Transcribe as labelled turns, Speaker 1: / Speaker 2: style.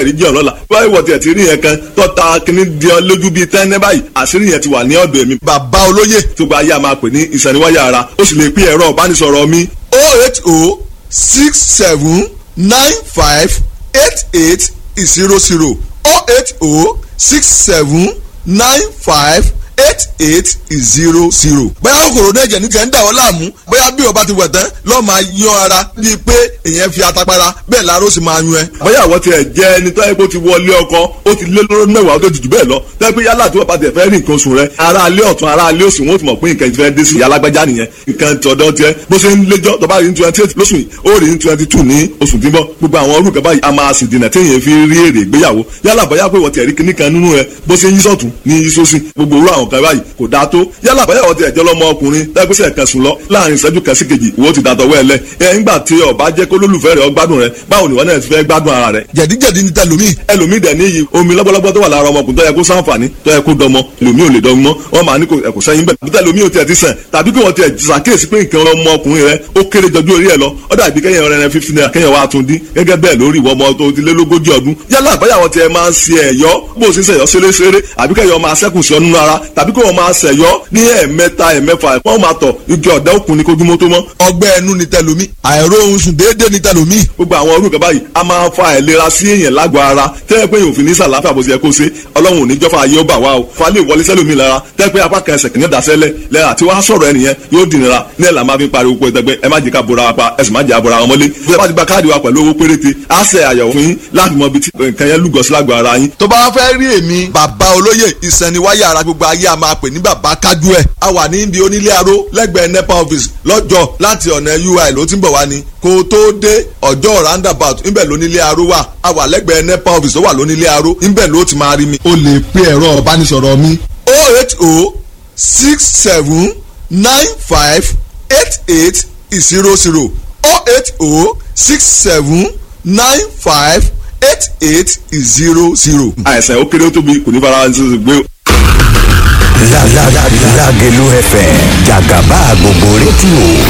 Speaker 1: ẹ̀rí jẹ́ ọ̀lọ́la báyìí wọ̀ tiẹ̀ ti rí yẹn kan tọ́ta kínní di ọ lójú bíi tẹ́ńẹ́ báyìí àṣírí yẹn ti wà ní ọ̀dọ̀ èmi.
Speaker 2: bàbá olóyè
Speaker 1: tó gba ayé a máa pè ní ìsẹ̀niwáyà ara ó sì lè pín ẹ̀rọ ìbánisọ̀rọ̀ mi
Speaker 2: oh eight oh six seven nine five eight eight zero zero oh eight oh six seven nine five eight eight zero zero. bóyá kòkòrò náà jẹ̀ ní tiẹ̀ ń dà ọ́ láàmú bóyá bí o bá ti wẹ̀ tán lọ́ọ́ máa yan ara bíi pé èèyàn fi atapara bẹ́ẹ̀ láró sì máa yún ẹ.
Speaker 1: bóyá àwọn tiẹ̀ jẹ́ ẹni tó yẹ kó ti wọlé ọkọ ó ti lé lọ́dún mẹ́wàá tó ti jù bẹ́ẹ̀ lọ tẹ́ pé yálà tí wọ́n bá tẹ̀ fẹ́ rí nǹkan oṣù rẹ ara alẹ́ ọ̀tún ara alẹ́ òsì wọ́n ti mọ̀ pé nǹkan ti fẹ́ dé sí alágbájá nìyẹn nǹkan tọ̀dọ̀ tiẹ̀ bó ṣe ń léjọ́ tó bá rí ní twenty eight lóṣù yìí ó rí ní twenty two ní oṣù tí ń bọ̀ gbogbo àwọn orúkọ báyìí a máa sì dènà téèyàn fi rí èrè ìgbéyàwó yálà bóyá pé wọ́n ti rí kíní kan nínú rẹ bó ṣe ń yí sọ̀tún ní yí sósì gbogbo orú àwọn kan báyìí kò dáa tó yálà bóyá wọ́n ti ẹ̀jọ́ lọ́mọ ọkùnrin tẹ́gbẹ́sẹ̀ kan sùn lọ láàrin ìṣẹ́jú kan sí kejì ìwọ ti dàtọ̀ wẹ́ lẹ ẹ̀ ńgbà tí ó bá jẹ́ kó lólùfẹ́ rẹ̀ ó gbádùn rẹ̀ báwo ni wọ́n náà ti fẹ́ gbádùn ara rẹ̀
Speaker 2: jẹ̀díjẹ̀dí ní tẹlomi.
Speaker 1: ẹlòmíì dẹ̀ níyì omi lọ́gbọ́lọ́gbọ́ tó wà lára ọmọkùnrin tó yẹ kó sáǹfààní tó yẹ kó dọmọ ẹlòmíì ò lè dọmọ wọn máa ní kò sẹ́yìn bẹ́ẹ̀ bí tẹlomi ò tiẹ̀ ti sàn tàbí kí wọ́n tiẹ̀ ṣàkíyèsí pé nǹkan ọmọkùnrin rẹ ó kéré jọjú orí ẹ lọ ó dàbí kẹ́yìn rẹ fifty naira kẹ́yìn wa tún dín gẹ́gẹ́ bẹ́ẹ̀ lórí ìwọ ọmọ tó ti lé lógójì ọdún yálà àbáyàwó tiẹ̀ máa ń ṣe ẹ̀yọ́ bó o ṣe ń ṣẹ̀yọ́ ṣeréṣeré àbí kẹ́yọ̀ máa ṣẹ́kù sí ọ nínú ara tàbí kí wọ́n máa ṣẹ̀yọ́ ní ẹ̀ẹ̀mẹ́ta ẹ̀ẹ̀mẹ́fà wọ́n máa tọ̀ igi ọ̀dẹ́ òkun ni kójúmọ́ tó mọ́
Speaker 2: ọgbẹ́ ẹnu ní tẹlomi àìró ohun sùn déédéé ní tẹlomi.
Speaker 1: gbogbo àwọn orúkọ báyìí a máa fa àìlera sí èèyàn lágọ̀ọ́ ara tẹ́lẹ̀ pé òfin ní sàlàáfíà bó ṣe yẹ kó ṣe ọlọ́run ò ní jọ́fà ayé ó bà wá o fa lè wọlé sẹ́lómi lára tẹ́lẹ̀ pé apá kan ẹsẹ̀ kìíní dasẹ́lẹ̀ lẹ́yìn àti wàá sọ̀rọ̀ ẹnìyẹn yóò dìnnira ní ẹ̀là máa fi pariwo pé ẹgbẹ́ ẹ má jẹ́ ká bora wa pa ẹ sì má jẹ́ àbora wọn mọ́lé bí ẹ bá ti gba káàdì wa pẹ̀lú owó péréte á ṣe àyẹ̀wò fún yín láti mọ ibi tí nǹkan yẹn lúgọ sí lágọ̀ọ́ ara yín.
Speaker 2: tó bá fẹ́ rí èmi bàbá olóyè ìsẹ̀niwáyà ara gbogbo ayé a máa pè ní bàbá kájú ẹ̀ a wà ní ibi onílé aró lẹ́gbẹ̀ẹ́ nepa office lọ́jọ́ láti ọ̀nà ui ló ti ń bọ̀ wá ni kó o tó dé ọjọ́ roundabout ńbẹ̀ lónílé aró wà a wà lẹ́gbẹ̀ẹ́ nepa office tó wà lónílé aró ńbẹ̀ ló ti máa rí mi. o lè pe ẹ̀rọ ìbánisọ̀rọ̀ mi oh eight oh six seven nine five eight eight zero zero oh eight oh six seven nine five eight eight zero zero.
Speaker 1: àìsàn ó kéré ó tóbi kò ní fara ṣe gbé
Speaker 3: Lágẹ̀lú FM jàgàbá gbogbo rédíò